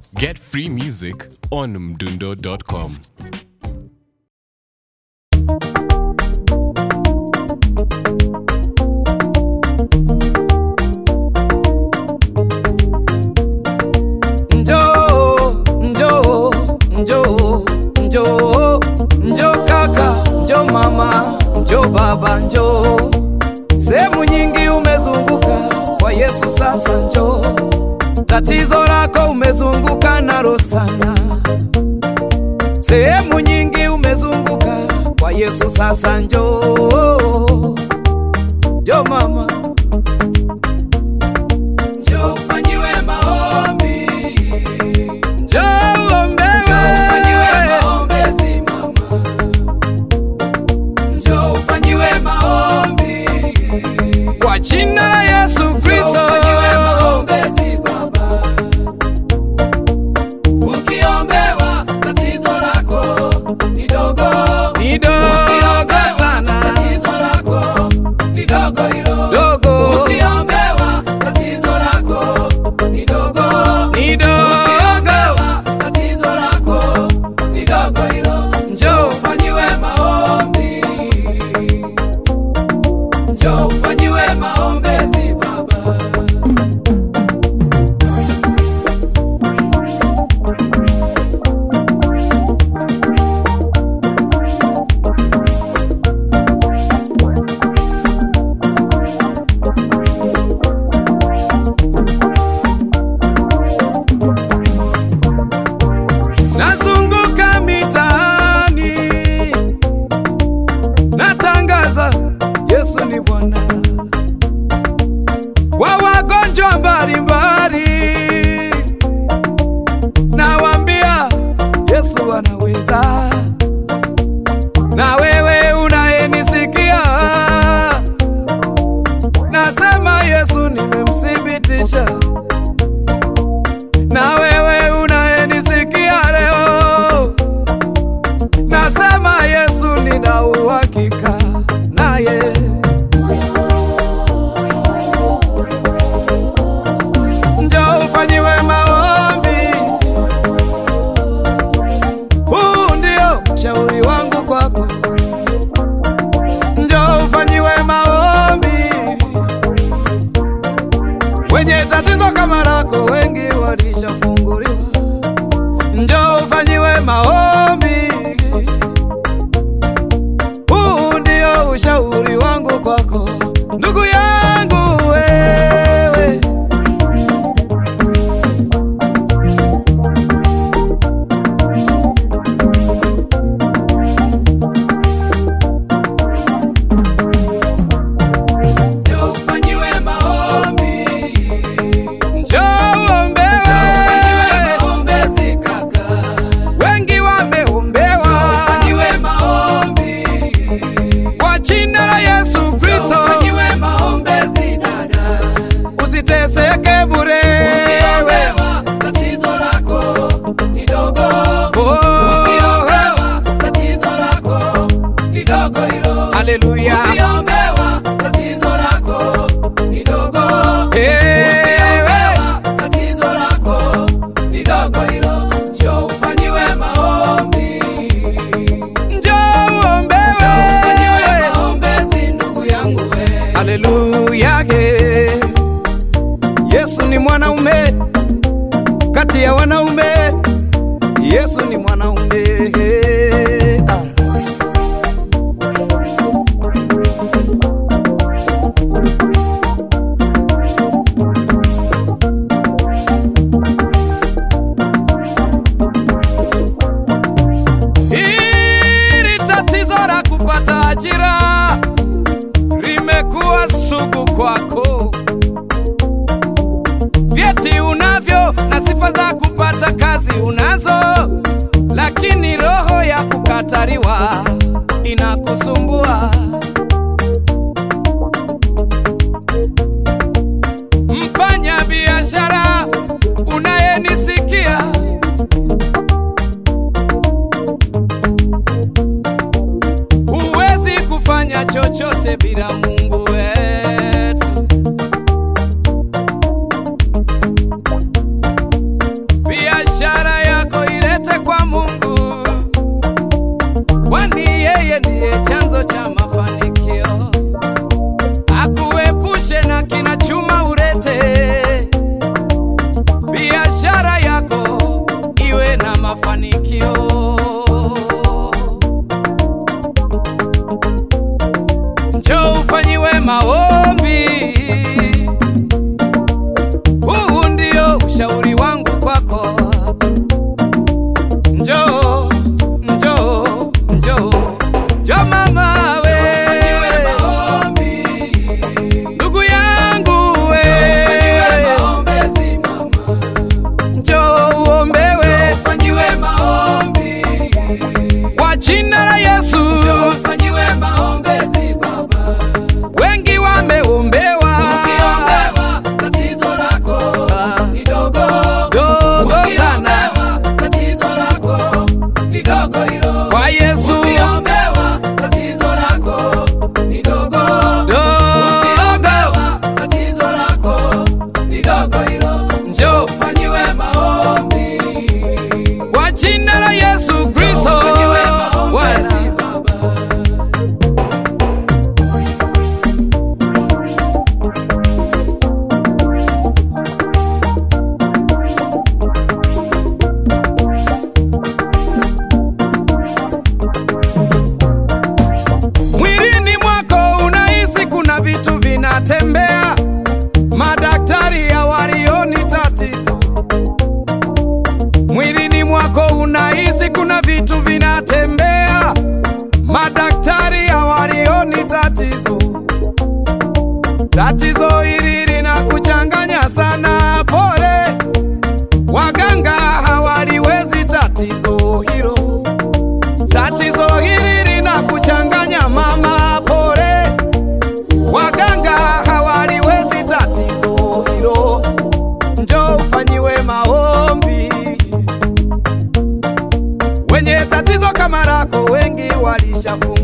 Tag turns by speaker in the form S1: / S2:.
S1: Get free music on mdundo.com.
S2: Njoo, njoo, njoo, njoo, njoo kaka, njoo mama, njoo baba, njoo. Sehemu nyingi umezunguka kwa Yesu, sasa njoo. Tatizo lako umezunguka nalo sana. Sehemu nyingi umezunguka kwa Yesu, sasa njoo. Njoo mama, njoo ufanyiwe maombi Njoo ombewe. Kwa jina la Yesu Kristo. Ni dogo sana. Dogo. Ni dogo. Njoo
S3: ufanyiwe maombi, njoo ufanyiwe maombezi baba.
S2: Nazunguka mitaani natangaza Yesu ni Bwana kwa wagonjwa mbalimbali, nawaambia Yesu anaweza. Na wewe unayenisikia, nasema Yesu nimemthibitisha na wewe unayenisikia leo, nasema Yesu nina uhakika naye. Njoo ufanyiwe maombi, huu ndio shauri wangu kwako. Njoo ufanyiwe maombi, wenye tatizo kama lako wengi walishafunguliwa. Njoo ufanyiwe maombi, huu ndio ushauri wangu kwako, ndugu yangu wewe.
S3: Njoo ufanyiwe maombi,
S2: Njoo
S3: ufanyiwe
S2: uombewe,
S3: maombezi kaka,
S2: wengi wameombewa
S3: ufanyiwe maombi,
S2: kwa jina la Yesu Kristo.
S3: ufanyiwe maombezi dada.
S2: Usiteseke bure wewe.
S3: Ukiombewa tatizo lako ni dogo,
S2: Oh,
S3: ukiombewa tatizo lako ni dogo hilo.
S2: Haleluya.
S3: Ukiombewa tatizo lako ni dogo,
S2: Ewe.
S3: ukiombewa tatizo lako ni dogo hilo. Njoo ufanyiwe maombi,
S2: Njoo
S3: ufanyiwe
S2: uombewe.
S3: maombezi ndugu yangu we.
S2: Haleluya. ye. Yesu ni mwanaume kati ya wanaume. Yesu ni mwanaume. Ah. Hili tatizo la kupata ajira limekuwa sugu kwako. Vyeti unavyo na sifa za kupata kazi unazo, Mwilini kuna vitu vinatembea, madaktari hawalioni tatizo. Tatizo hili linakuchanganya sana, pole. Waganga hawaliwezi tatizo hilo. Tatizo hili linakuchanganya mama, pole. Waganga hawaliwezi tatizo hilo. Njoo ufanyiwe maombi. Wenye tatizo kama lako wengi walishafunga